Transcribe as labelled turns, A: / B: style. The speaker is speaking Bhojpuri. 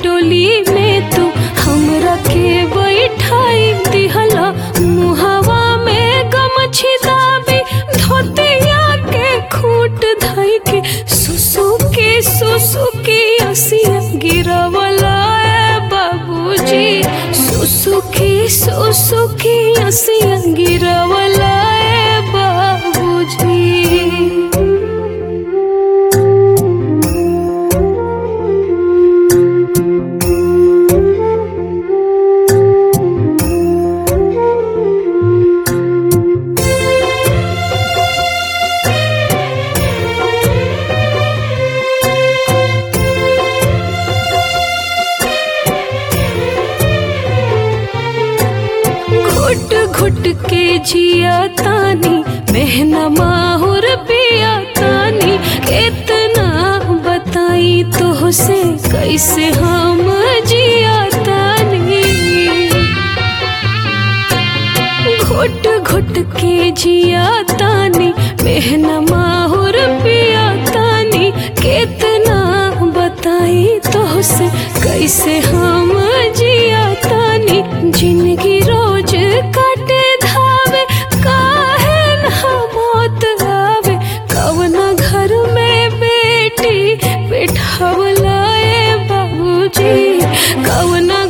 A: डोली में तू हमरा के बैठाई दिहला मुहावा में गमछी दाबी धोतिया के खूट धई के सुसु के सुसु के असिया गिरवला ए बाबूजी सुसु के सुसु के असिया गिरवला ए बाबूजी घुट घुट के जिया तानी मेहना माहुर पिया तानी कितना बताई तो से कैसे हम जिया तानी घुट घुट के जिया तानी मेहना माहुर पिया तानी कितना बताई तो से कैसे हम जिया तानी जिंदगी रोज काटे धावे काहे ना मौत आवे कवना घर में बेटी बैठावला ए बाबूजी कवना